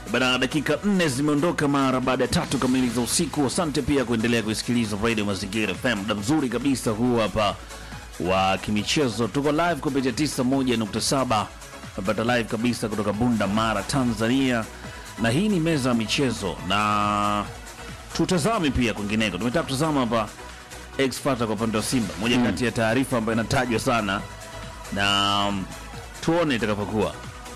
Bana, dakika nne zimeondoka mara baada ya tatu kamili za usiku. Asante pia kuendelea kuisikiliza Radio Mazingira FM, muda mzuri kabisa huu hapa wa kimichezo. Tuko live kupitia 91.7 napata live kabisa kutoka Bunda Mara, Tanzania, na hii ni meza ya michezo, na tutazame pia kwingineko. Tumetaka kutazama hapa X Factor kwa upande wa Simba, moja kati ya taarifa ambayo inatajwa sana, na mm, tuone itakavyokuwa.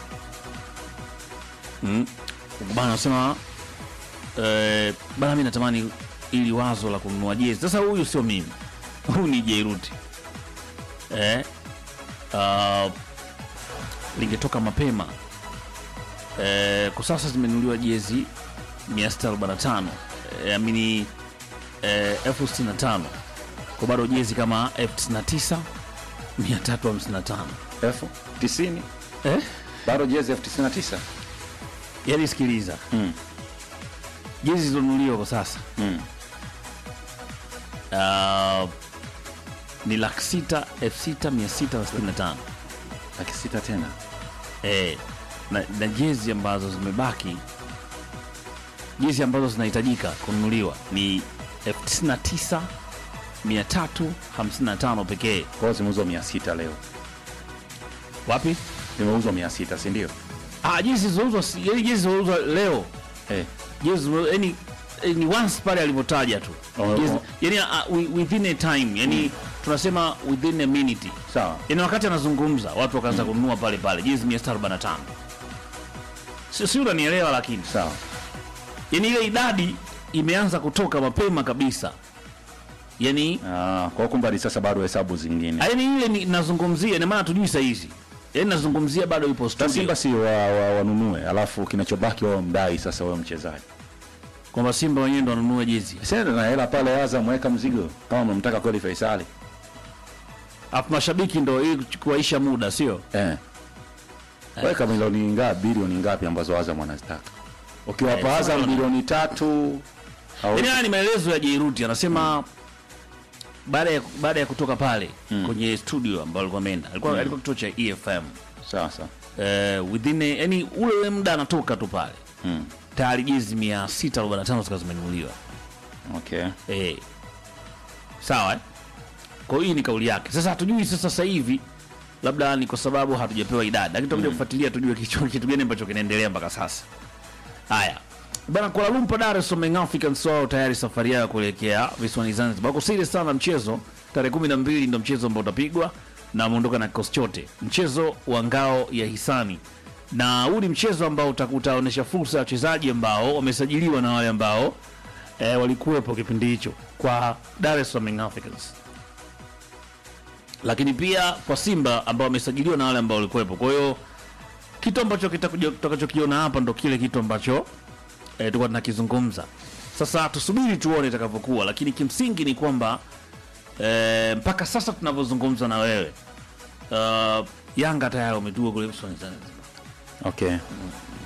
bana nasema eh, bana mi natamani ili wazo la kununua jezi sasa huyu sio mimi huyu ni jeiruti eh, uh, lingetoka mapema eh, kwa sasa zimenunuliwa jezi 645 eh, amini eh, elfu 65 kwa bado jezi kama elfu 99 355 elfu tisini eh? bado jezi elfu tisini na tisa yaani sikiliza Mm. jezi zilizonunuliwa kwa sasa Mm. uh, ni laki sita elfu sita mia sita na sitini na tano laki sita tena eh, na, na jezi ambazo zimebaki jezi ambazo zinahitajika kununuliwa ni elfu tisini na tisa mia tatu hamsini na tano pekee kwa hiyo zimeuzwa mia sita leo wapi zimeuzwa mia sita sindio ah, jezi zilizouzwa si- yaani jezi zilizouzwa leo eh. jezi zilizo- yaani eh, ni once pale alivyotaja tu Oh, Jezi- oh. yaani uh, wi- within a time yani tunasema within a minute sawa yani wakati anazungumza watu wakaanza kununua pale pale jezi 645 si si unanielewa lakini sawa yani ile idadi imeanza kutoka mapema kabisa yani Ah, kwa hiyo kumbe hadi sasa bado hesabu zingine yani ile ni- nazungumzia ina maana tujui sahizi yani nazungumzia bado ipo Sasa studio Simba si wa, wa, wanunue alafu kinachobaki wao mdai sasa wao mchezaji kwamba Simba wenyewe ndo wanunua jezi senda na hela pale Azam weka mzigo kama mnamtaka kweli Faisali afu mashabiki ndo ili kuwaisha muda sio eh. weka milioni ngapi bilioni ngapi ambazo Azam wanazitaka ukiwapa Eh, Azam sawa. bilioni tatu au yani haya ni maelezo ya Jairuti anasema baada ya baada ya kutoka pale kwenye studio ambao alikuwa ameenda alikuwa alikuwa kituo cha EFM sawa sawa eh, within a- yani ule ule muda anatoka tu pale mm. tayari jezi 645 zikawa zimenunuliwa okay eh. sawa eh? kwa hiyo hii ni kauli yake sasa hatujui sasa sasa hivi labda ni kwa sababu hatujapewa idadi lakini tutakuja kufuatilia tujue kitu kitu gani ambacho kinaendelea mpaka sasa haya bana Kuala Lumpur Dar es Salaam Young Africans wao tayari safari yao kuelekea visiwani Zanzibar wako serious sana na mchezo tarehe kumi na mbili ndo mchezo ambao utapigwa na wameondoka na kikosi chote mchezo wa ngao ya hisani na huu ni mchezo ambao uta- utaonyesha fursa ya wachezaji ambao wamesajiliwa na wale ambao eh, walikuwepo kipindi hicho kwa Dar es Salaam Young Africans lakini pia kwa Simba ambao wamesajiliwa na wale ambao walikuwepo. Kwa hiyo kitu ambacho kitakuja- tutakachokiona hapa ndo kile kitu ambacho eh, tulikuwa tunakizungumza. Sasa tusubiri tuone itakavyokuwa, lakini kimsingi ni kwamba eh, mpaka sasa tunavyozungumza na wewe uh, Yanga tayari wametua kule visiwani Zanzibar. okay